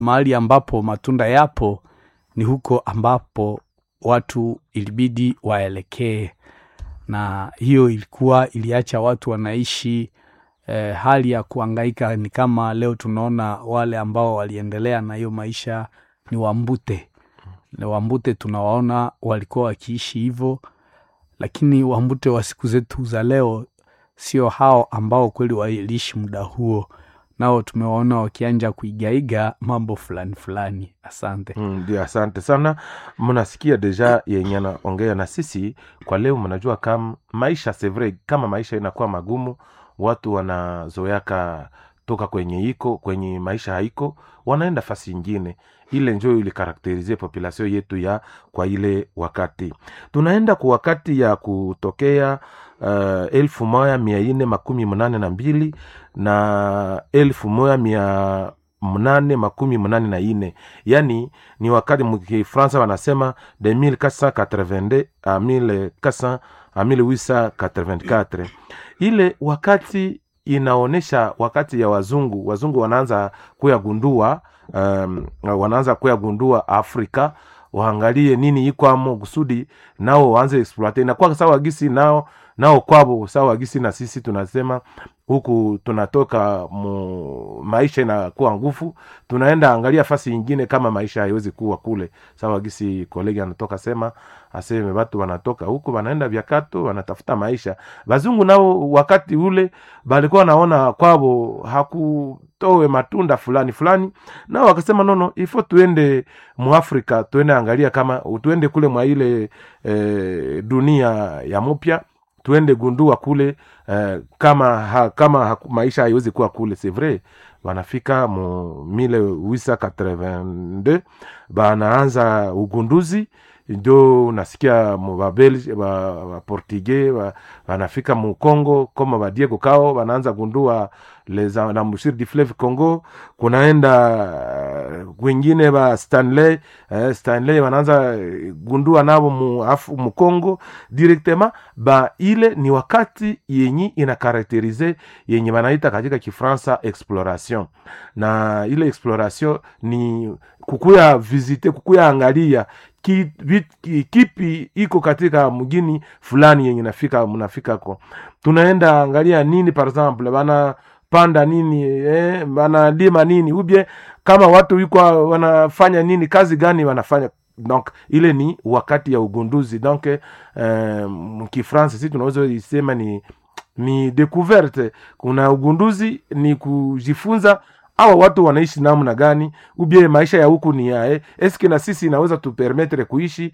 mahali ambapo matunda yapo ni huko ambapo watu ilibidi waelekee, na hiyo ilikuwa iliacha watu wanaishi eh, hali ya kuangaika. Ni kama leo tunaona wale ambao waliendelea na hiyo maisha ni Wambute. Na Wambute tunawaona walikuwa wakiishi hivyo, lakini Wambute wa siku zetu za leo sio hao ambao kweli waliishi muda huo, nao tumewaona wakianja kuigaiga mambo fulani fulani. Asante. ndio mm, asante sana mnasikia deja yenye anaongea na sisi kwa leo mnajua kam maisha sevre kama maisha inakuwa magumu watu wanazoyaka toka kwenye iko kwenye maisha haiko wanaenda fasi ingine ile njo ilikarakterize population yetu ya kwa ile wakati tunaenda ku wakati ya kutokea uh, elfu moja mia ine makumi mnane na mbili na elfu moja mia mnane makumi mnane na ine yani ni wakati mkifransa wanasema de 1482 a 1400 a 1884 ile wakati inaonyesha wakati ya wazungu wazungu wanaanza kuyagundua um, wanaanza kuyagundua afrika waangalie nini ikwamo kusudi nao waanze exploite inakuwa sawa gisi nao nao kwabo sawa gisi na sisi tunasema huku tunatoka mu, maisha inakuwa nguvu tunaenda angalia fasi ingine kama maisha haiwezi kuwa kule sawa gisi kolegi anatoka sema aseme watu wanatoka huku wanaenda vyakato wanatafuta maisha bazungu nao wakati ule balikuwa naona kwabo hakutowe matunda fulani fulani nao wakasema nono ifo tuende muafrika tuende angalia kama tuende kule mwa ile e, dunia ya mupya tuende gundua kule eh, kama ha, kama ha, maisha haiwezi kuwa kule c'est vrai wanafika mu 1882 banaanza ugunduzi ndio unasikia babelge baportugais ba, wanafika mu congo kama badiego kao wanaanza gundua les embouchures du fleuve congo kunaenda kwingine ba stanley eh, stanley wanaanza gundua navo mu, afu, mu congo directement ba ile ni wakati yenyi inakarakterize yenye wanaita katika kifransa exploration na ile exploration ni kukuya visite kukuya angalia ki, bit, ki, kipi iko katika mgini fulani yenye nafika mnafikako tunaenda angalia nini par exemple bana panda nini eh, wanalima nini ubye kama watu iko wanafanya nini kazi gani wanafanya donc ile ni wakati ya ugunduzi donc eh, mkifransa si tunaweza isema ni ni découverte kuna ugunduzi ni kujifunza awa watu wanaishi namna gani ubie maisha ya huku ni yae eske na sisi inaweza tupermetre kuishi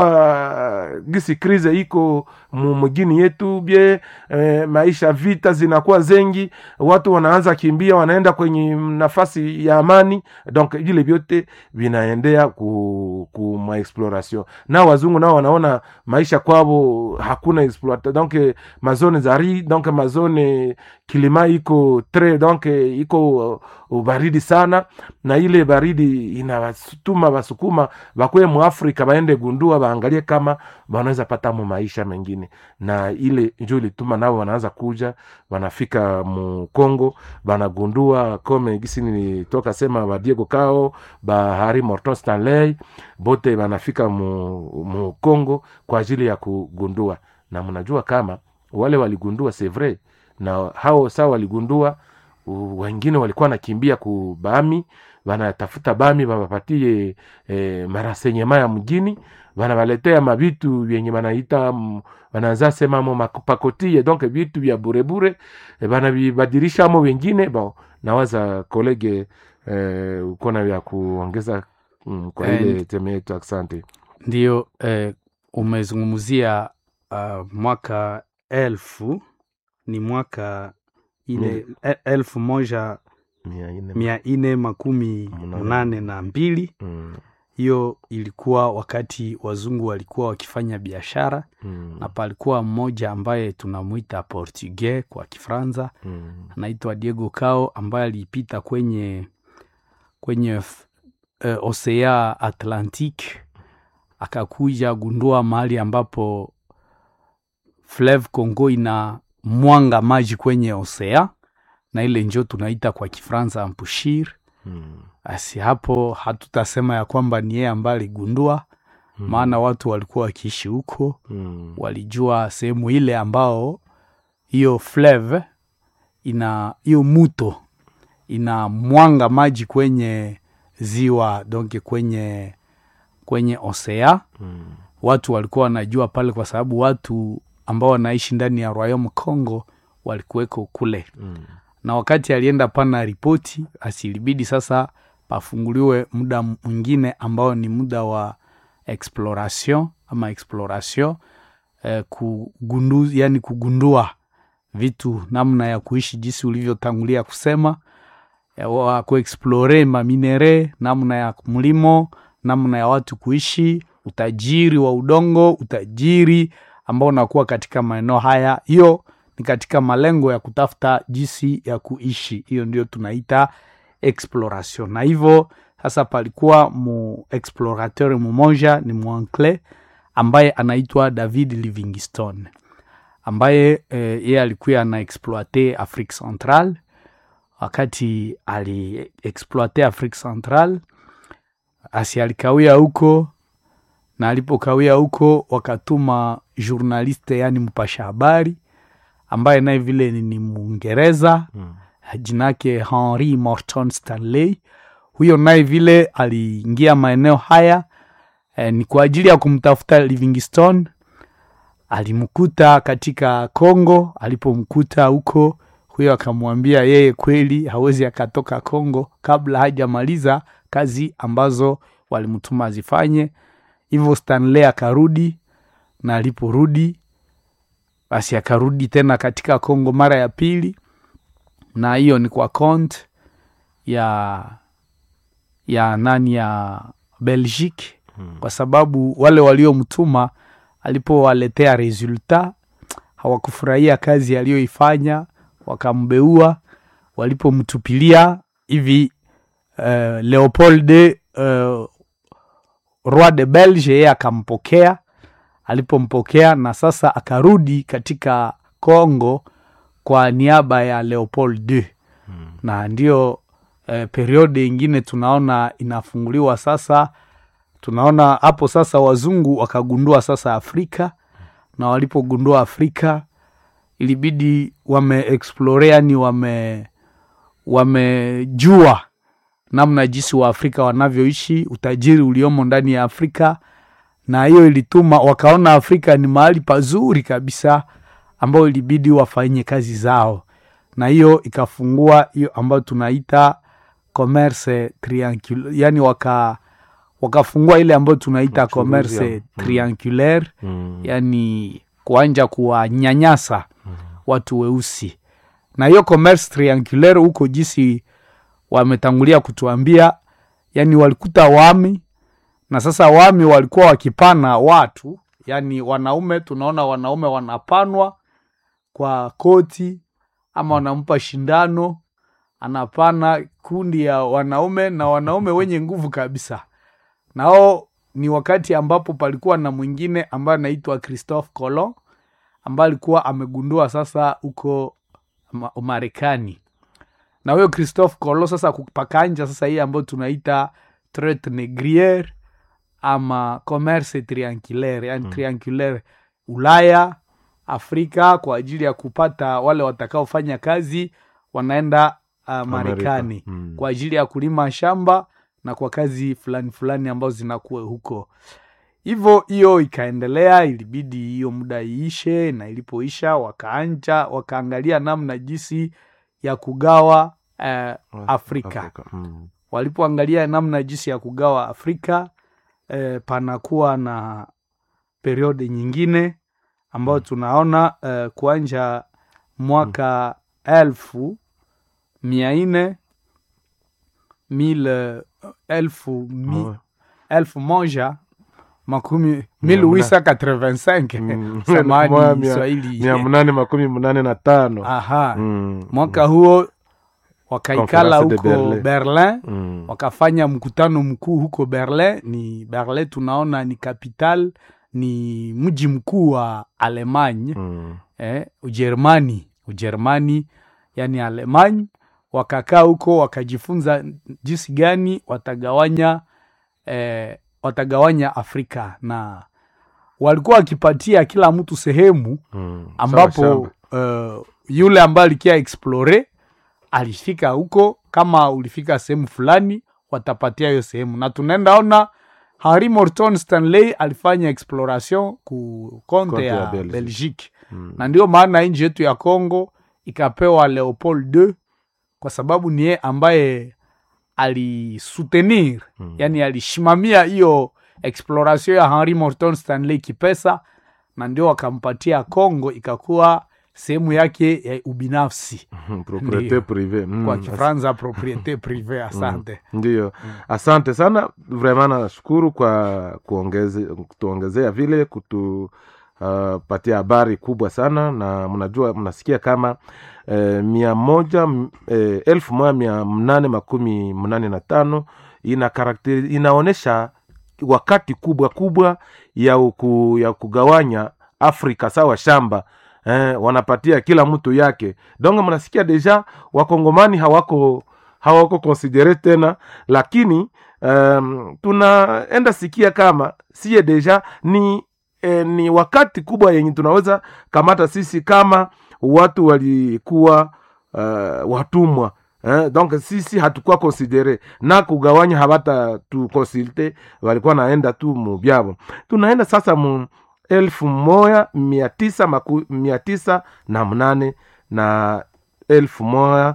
sawa gisi krize iko mugini yetu bie e, maisha vita zinakuwa zengi watu wanaanza kimbia wanaenda kwenye nafasi ya amani donc vile vyote vinaendea ku, ku maexploration na wazungu nao wanaona maisha kwavo hakuna exploita donc mazone za ri donc mazone kilima iko tre donc iko ubaridi sana na ile baridi inawatuma wasukuma bakwe muafrika baende gundua baangalie kama wanaweza pata mu maisha mengine na ile njo ilituma nao wanaanza kuja wanafika mu congo banagundua kome gisi nilitoka sema badiego kao bahari morton stanley bote banafika mu, mu congo kwa ajili ya kugundua na mnajua kama wale waligundua c'est vrai na hao saa waligundua wengine walikuwa nakimbia ku bami wanatafuta bami wapapatie e, marasenyema ya mjini wanawaletea mavitu vyenye wanaita wanaanza semamo mapakotie donc vitu vya burebure e, wanavibadilishamo wengine bon nawaza kolege e, ukona vya kuongeza mm, kwa ile teme yetu asante ndio eh, umezungumzia uh, mwaka elfu ni mwaka ile mm. elfu moja mia ine makumi munane na mbili hiyo mm. ilikuwa wakati wazungu walikuwa wakifanya biashara mm. na palikuwa mmoja ambaye tunamwita portugais kwa kifranza mm. anaitwa diego cao ambaye alipita kwenye kwenye uh, osea atlantic akakuja gundua mahali ambapo fleuve congo ina mwanga maji kwenye osea na ile njo tunaita kwa kifransa ampushir Mm. basi hapo hatutasema ya kwamba ni yeye ambaye aligundua Mm. maana watu walikuwa wakiishi huko Mm. walijua sehemu ile ambao hiyo fleve ina hiyo muto ina mwanga maji kwenye ziwa donc kwenye kwenye osea Mm. watu walikuwa wanajua pale kwa sababu watu ambao wanaishi ndani ya royaume congo walikuweko kule Mm. na wakati alienda pana ripoti asilibidi sasa pafunguliwe muda mwingine ambao ni muda wa exploration ama exploration eh, kugundu, yani kugundua vitu namna ya kuishi jinsi ulivyotangulia kusema eh, wa kuexplore maminere namna ya mlimo namna ya watu kuishi utajiri wa udongo utajiri ambao unakuwa katika maeneo haya hiyo ni katika malengo ya kutafuta jinsi ya kuishi hiyo ndio tunaita exploration na hivyo sasa palikuwa mu explorateur mmoja ni mwancle ambaye anaitwa david livingstone ambaye eh, yeye alikuwa ana exploite afrique central wakati aliexploite afrique central asi alikawia huko na alipokawia huko wakatuma journaliste yani mpasha habari ambaye naye vile ni, ni mwingereza Mm. jina yake henry morton stanley huyo naye vile aliingia maeneo haya eh, ni kwa ajili ya kumtafuta livingstone alimkuta katika congo alipomkuta huko huyo akamwambia yeye kweli hawezi akatoka congo kabla hajamaliza kazi ambazo walimtuma azifanye hivyo stanley akarudi na aliporudi basi akarudi tena katika congo mara ya pili na hiyo ni kwa kont ya ya nani ya belgique Mm. kwa sababu wale waliomtuma alipowaletea resultat hawakufurahia kazi aliyoifanya wakambeua walipomtupilia hivi uh, leopold uh, roi de belge yeye akampokea alipompokea na sasa akarudi katika congo kwa niaba ya leopold II Mm. na ndio eh, periode ingine tunaona inafunguliwa sasa tunaona hapo sasa wazungu wakagundua sasa afrika na walipogundua afrika ilibidi wameexplore yani wame wamejua namna jinsi wa afrika wanavyoishi utajiri uliomo ndani ya afrika na hiyo ilituma wakaona afrika ni mahali pazuri kabisa ambayo ilibidi wafanye kazi zao na hiyo ikafungua hiyo ambayo tunaita commerce triangulaire yani waka wakafungua ile ambayo tunaita Uchuruzi commerce ya- mm. triangulaire Mm. yani kuanja kuwanyanyasa watu weusi na hiyo commerce triangulaire huko jinsi wametangulia kutuambia yani walikuta wami na sasa wami walikuwa wakipana watu yani wanaume tunaona wanaume wanapanwa kwa koti ama wanampa shindano anapana kundi ya wanaume na wanaume wenye nguvu kabisa nao ni wakati ambapo palikuwa na mwingine ambaye anaitwa christophe colon ambaye alikuwa amegundua sasa huko Ma- marekani na huyo christophe colon sasa kupakanja sasa hii ambayo tunaita traite negriere ama commerce triangulaire yani Mm. triangulaire ulaya afrika kwa ajili ya kupata wale watakaofanya kazi wanaenda uh, marekani Mm. kwa ajili ya kulima shamba na kwa kazi fulani fulani ambazo zinakuwa huko hivyo hiyo ikaendelea ilibidi hiyo muda iishe na ilipoisha wakaanja wakaangalia namna jinsi ya kugawa eh, afrika Mm. walipoangalia namna jinsi ya kugawa afrika eh, panakuwa na periode nyingine ambayo tunaona eh, kuanja mwaka elfu mia nne mil elfu mi, Oh. elfu moja makumi Mia 1885 Mm. samani Mia- mia- swahili mia munane makumi munane na tano aha Mm. mwaka huo wakaikala Conference de huko Berlin. berlin Mm. wakafanya mkutano mkuu huko berlin ni berlin tunaona ni capital ni mji mkuu wa alemanya Mm. eh, ujerumani ujerumani yani alemany wakakaa huko wakajifunza jinsi gani watagawanya eh, watagawanya Afrika na walikuwa wakipatia kila mtu sehemu Mm. Sawa ambapo shamba. uh, yule ambaye alikia explore alifika huko, kama ulifika sehemu fulani watapatia hiyo sehemu, na tunaenda ona Henri Morton Stanley alifanya exploration ku konte Konte ya, ya Belgique. Belgique Mm. na ndio maana nchi yetu ya Congo ikapewa Leopold II kwa sababu ni yeye ambaye alisutenir Mm. yani alishimamia hiyo exploration ya Henri Morton Stanley kipesa, na ndio wakampatia Congo ikakuwa sehemu yake ya ubinafsi Mm. Propriete Ndiyo. prive. Mm. kwa Kifaransa propriete prive. Asante. Ndiyo, asante sana vrema, nashukuru kwa kuongeze, kutuongezea vile kutupatia habari kubwa sana, na mnajua mnasikia kama eh, mia moja m- eh, elfu moja mia mnane makumi mnane na tano ina karakteri, inaonyesha wakati kubwa kubwa ya, uku, ya kugawanya Afrika sawa shamba eh, wanapatia kila mtu yake donc mnasikia deja wakongomani hawako hawako konsidere tena lakini um, tunaenda sikia kama siye deja ni eh, ni wakati kubwa yenye tunaweza kamata sisi kama watu walikuwa uh, watumwa eh, donc sisi hatukuwa konsidere na kugawanya habata tu konsilte walikuwa naenda tu mubyabo tunaenda sasa mu elfu moja mia tisa maku, mia tisa na mnane na elfu moja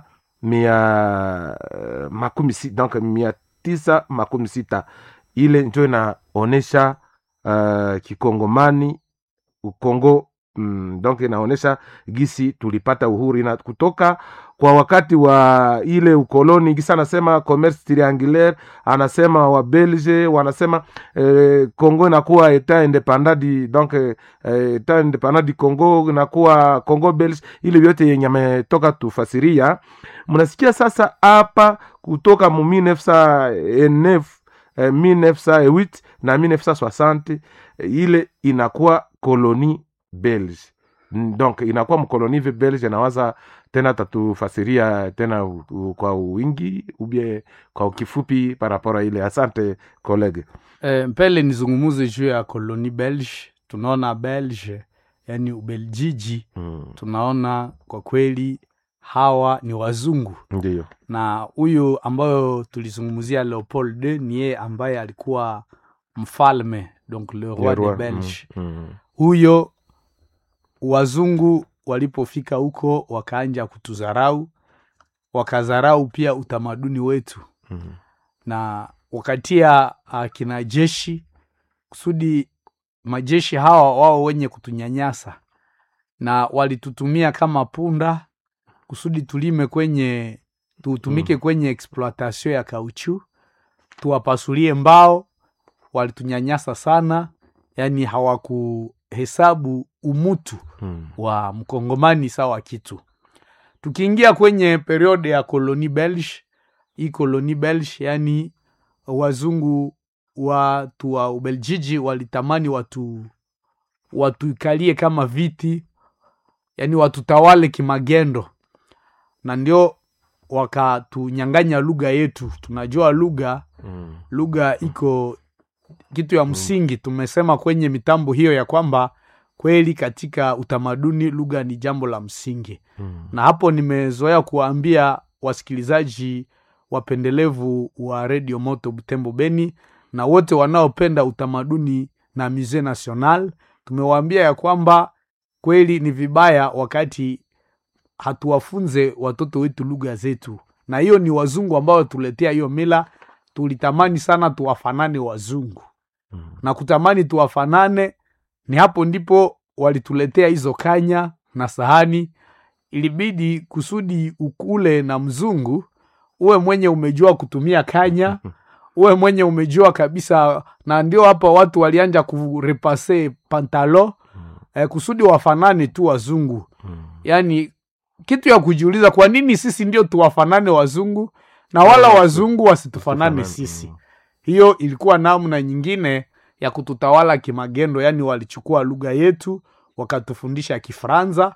mia eh, makumi sita donc mia tisa makumi sita ile njo inaonesha uh, kikongomani ukongo mm, donc inaonesha gisi tulipata uhuru na kutoka kwa wakati wa ile ukoloni gisi anasema commerce triangulaire anasema wa belge wanasema eh, congo inakuwa etat independant di donc eh, etat independant di congo inakuwa congo belge ile vyote yenye ametoka tufasiria mnasikia sasa hapa kutoka mu 1909 eh, 1908 na 1960 eh, ile inakuwa koloni belge Mm, donc inakuwa mkoloni hivi belge nawaza tena tatufasiria tena u, u, kwa wingi ubie kwa kifupi parapora ile asante kolege Eh, mpele nizungumuze juu ya koloni belge tunaona belge yani ubeljiji mm, tunaona kwa kweli hawa ni wazungu ndiyo na huyu ambayo tulizungumzia leopold II ni yeye ambaye alikuwa mfalme donc le roi de Leroy, belge mm, mm, huyo wazungu walipofika huko wakaanja kutuzarau wakazarau pia utamaduni wetu mm, na wakatia uh, kina jeshi kusudi majeshi hawa wao wenye kutunyanyasa na walitutumia kama punda kusudi tulime kwenye tutumike Mm. kwenye exploitation ya kauchu tuwapasulie mbao walitunyanyasa sana yani hawakuhesabu umutu mm, wa mkongomani sawa kitu tukiingia kwenye periode ya koloni belge hii koloni belge yani wazungu watu wa ubeljiji walitamani watu watuikalie kama viti yani watutawale kimagendo na ndio wakatunyanganya lugha yetu tunajua lugha mm, lugha iko kitu ya msingi tumesema kwenye mitambo hiyo ya kwamba kweli katika utamaduni lugha ni jambo la msingi mm, na hapo nimezoea kuwaambia wasikilizaji wapendelevu wa redio moto butembo beni na wote wanaopenda utamaduni na musee national tumewaambia ya kwamba kweli ni vibaya wakati hatuwafunze watoto wetu lugha zetu na hiyo ni wazungu ambao tuletea hiyo mila tulitamani sana tuwafanane wazungu mm, na kutamani tuwafanane ni hapo ndipo walituletea hizo kanya na sahani ilibidi kusudi ukule na mzungu uwe mwenye umejua kutumia kanya uwe mwenye umejua kabisa na ndio hapa watu walianja kurepase pantalo eh, kusudi wafanane tu wazungu mm, yaani kitu ya kujiuliza kwa nini sisi ndio tuwafanane wazungu na wala Yeah, wazungu wasitufanane tufanane, sisi mm. hiyo ilikuwa namna nyingine ya kututawala kimagendo yaani walichukua lugha yetu wakatufundisha kifaransa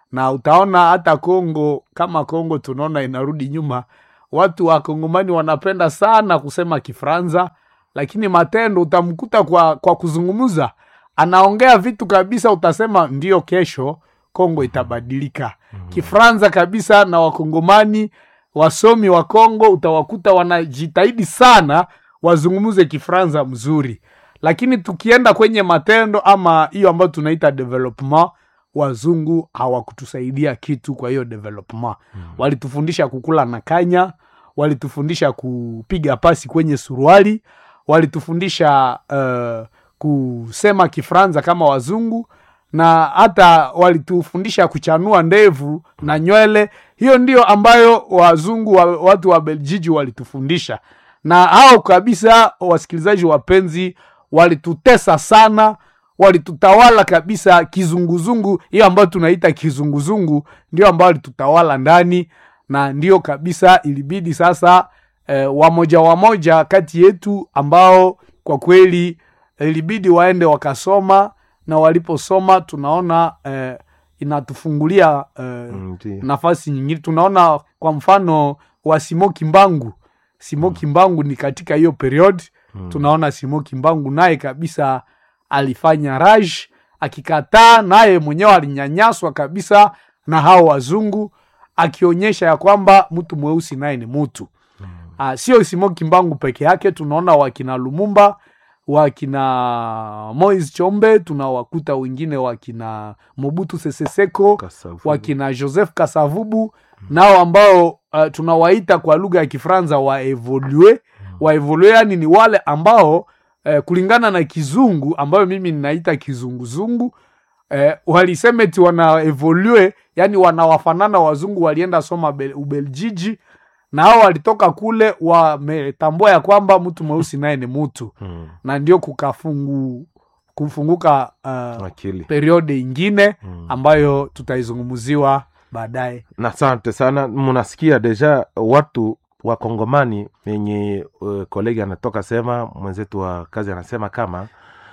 na utaona hata Kongo, kama Kongo tunaona inarudi nyuma, watu wa Kongomani wanapenda sana kusema Kifranza, lakini matendo utamkuta kwa, kwa kuzungumza anaongea vitu kabisa, utasema ndio, kesho Kongo itabadilika. Kifranza kabisa, na Wakongomani wasomi wa Kongo utawakuta wanajitahidi sana wazungumze Kifranza mzuri, lakini tukienda kwenye matendo ama hiyo ambayo tunaita development, wazungu hawakutusaidia kitu. Kwa hiyo development walitufundisha kukula na kanya, walitufundisha kupiga pasi kwenye suruali, walitufundisha uh, kusema Kifranza kama wazungu na hata walitufundisha kuchanua ndevu na nywele. Hiyo ndio ambayo wazungu wa, watu wa Beljiji walitufundisha, na hao kabisa, wasikilizaji wapenzi, walitutesa sana, walitutawala kabisa kizunguzungu. Hiyo ambayo tunaita kizunguzungu ndio ambayo walitutawala ndani, na ndio kabisa ilibidi sasa eh, wamoja wamoja kati yetu ambao kwa kweli ilibidi waende wakasoma na waliposoma tunaona eh, inatufungulia eh, Ndiyo. nafasi nyingine. Tunaona kwa mfano wa Simo Kimbangu. Simo Kimbangu ni katika hiyo period tunaona Simo Kimbangu naye kabisa alifanya raj, akikataa naye mwenyewe alinyanyaswa kabisa na hao wazungu, akionyesha ya kwamba mtu mweusi naye ni mtu Ah, sio Simo Kimbangu peke yake, tunaona wakina Lumumba wakina Moise Chombe, tunawakuta wengine wakina Mobutu Sese Seko, Kasavubu. wakina Joseph Kasavubu nao ambao uh, tunawaita kwa lugha ya Kifaransa waevolue. Waevolue yani ni wale ambao eh, kulingana na kizungu ambayo mimi ninaita kizunguzungu eh, walisema eti wana evolue, yani wanawafanana wazungu walienda soma Bel- Ubeljiji na hao walitoka kule wametambua ya kwamba mtu mweusi naye ni mtu Mm. na ndio kukafungu kufunguka uh, akili periode ingine Mm. ambayo tutaizungumziwa baadaye. na asante sana munasikia deja watu wa kongomani yenye uh, kolegi anatoka sema mwenzetu wa kazi anasema kama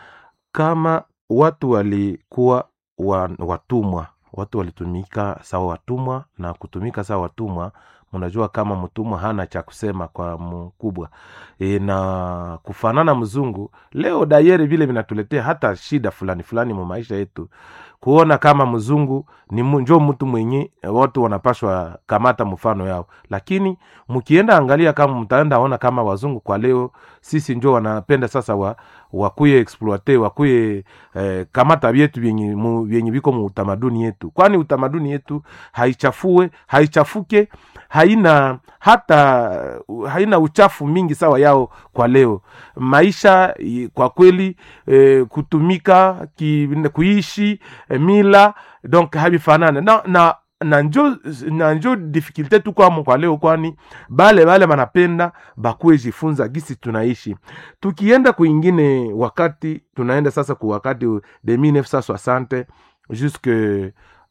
kama watu walikuwa wa, watumwa watu walitumika sawa watumwa na kutumika sawa watumwa mnajua kama mtumwa hana cha kusema kwa mkubwa e, na kufanana mzungu leo dayere vile vinatuletea hata shida fulani fulani mu maisha yetu kuona kama mzungu ni mu- njo mtu mwenye watu wanapashwa kamata mfano yao lakini mkienda angalia kama mtaenda ona kama wazungu kwa leo sisi njo wanapenda sasa wa, wakuye exploite wakuye eh, kamata vyetu vyenye mu- vyenye viko mu utamaduni yetu kwani utamaduni yetu haichafue haichafuke haina hata haina uchafu mingi sawa yao kwa leo maisha i- kwa kweli eh, kutumika ki, kuishi eh, mila donc havifanane na, na na njo na njo difikilte tukwamo kwa leo kwani bale bale banapenda bakuwe jifunza gisi tunaishi tukienda kuingine wakati tunaenda sasa ku wakati de 1960 jusque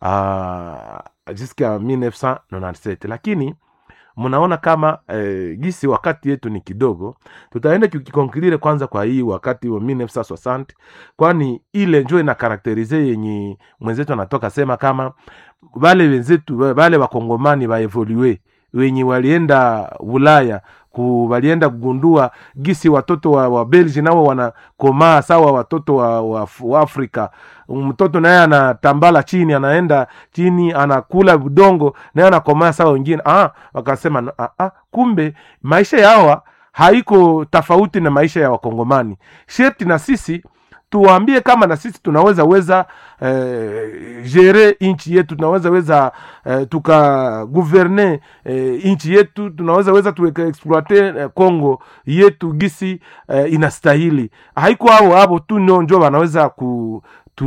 uh, jusqu'à 1997 lakini mnaona kama eh, gisi wakati yetu ni kidogo tutaenda kukikonklire kwanza kwa hii wakati wa 1960 kwani ile njo ina karakterize yenye mwenzetu anatoka sema kama wale wenzetu wale wakongomani waevolue wenye walienda ulaya ku, walienda kugundua gisi watoto wa, wa belgi nao wanakomaa sawa watoto wa, wa, wa afrika mtoto naye anatambala chini anaenda chini anakula udongo naye anakomaa sawa wengine ah, wakasema ah, ah, kumbe maisha ya hawa haiko tofauti na maisha ya wakongomani sherti na sisi tuwaambie kama na sisi tunaweza weza eh, gere nchi yetu tunaweza weza eh, tuka guverne eh, nchi yetu tunaweza weza tuweka exploite eh, congo yetu gisi eh, inastahili haiko hao hapo tu ndio njo wanaweza ku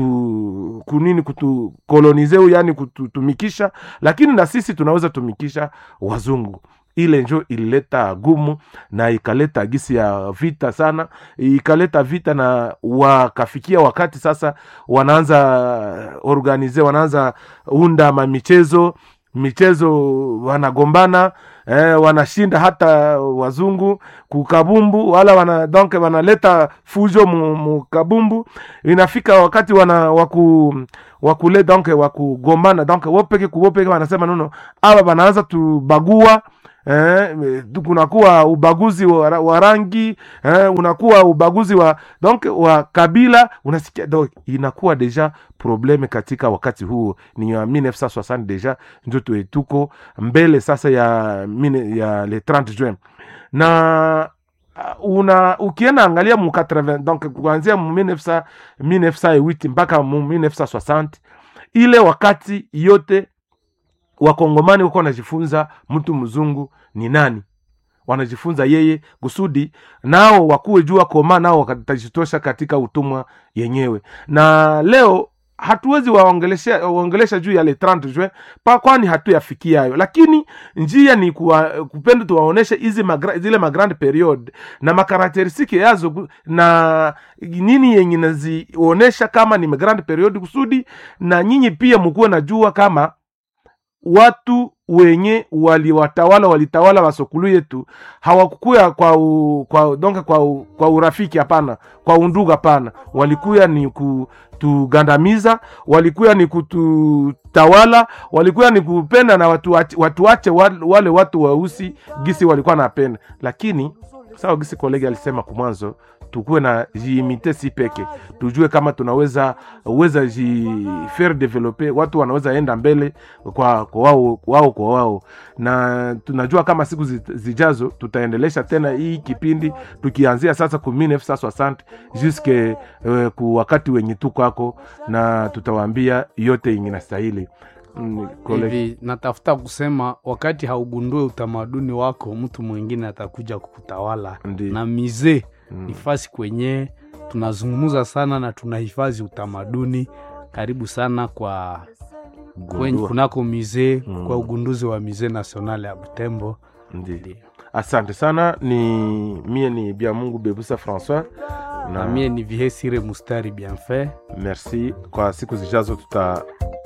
tu kunini kutukolonize yani kututumikisha lakini na sisi tunaweza tumikisha wazungu ile njo ilileta gumu na ikaleta gisi ya vita sana ikaleta vita na wakafikia wakati sasa wanaanza organize wanaanza unda mamichezo michezo wanagombana eh, wanashinda hata wazungu kukabumbu wala wana donc wanaleta fujo mu, mu kabumbu inafika wakati wana waku wakule donc wakugombana donc wopeke kuwopeke wanasema nono aba wanaanza tubagua Eh, kunakuwa ubaguzi wa, ra- wa rangi eh, unakuwa ubaguzi wa donc wa kabila unasikia donc inakuwa deja probleme katika wakati huo ni ya 1960 deja ndio tu- tuko mbele sasa ya mine, ya le 30 juin na uh, una ukienda angalia mu 80 donc kuanzia mu 1900 1908 mpaka mu 1960 ile wakati yote wakongomani wako wanajifunza mtu mzungu ni nani wanajifunza yeye kusudi nao wakuwe jua koma nao watajitosha katika utumwa yenyewe na leo hatuwezi waongelesha waongelesha juu ya le 30 juin pa kwani hatuyafikia hayo lakini njia ni kuwa, kupenda tuwaoneshe hizi magra, zile magrand period na makarakteristiki yazo ku- na nini yenye nazionesha kama ni magrand period kusudi na nyinyi pia mukuwe najua kama watu wenye waliwatawala walitawala wasokulu yetu hawakukuya kwa u, kwa donc kwa, u, kwa urafiki hapana kwa undugu hapana walikuya ni kutugandamiza walikuya ni kututawala walikuya ni kupenda na watu wache, watu wache wale, wale watu weusi gisi walikuwa napenda lakini sawa gisi kolegi alisema kumwanzo tukuwe na jiimite si peke tujue kama tunaweza weza ji faire develope watu wanaweza enda mbele kwa kwa wao wao kwa wao na tunajua kama siku zi- zijazo tutaendelesha tena hii kipindi tukianzia sasa ku 1960 juske uh, ku wakati wenye tukwako na tutawaambia yote yenye nastahili Mm, kole- hivi natafuta kusema wakati haugundue utamaduni wako mtu mwingine atakuja kukutawala Ndi. na mizee Mm. ni fasi kwenye tunazungumza sana na tunahifadhi utamaduni karibu sana kwa kwenye, Gundua. kunako mizee Mm. kwa ugunduzi wa mizee national ya butembo Ndi. Ndio. asante sana ni mie ni bia mungu bebusa françois na mie ni vihesire mustari bienfait merci kwa siku zijazo tuta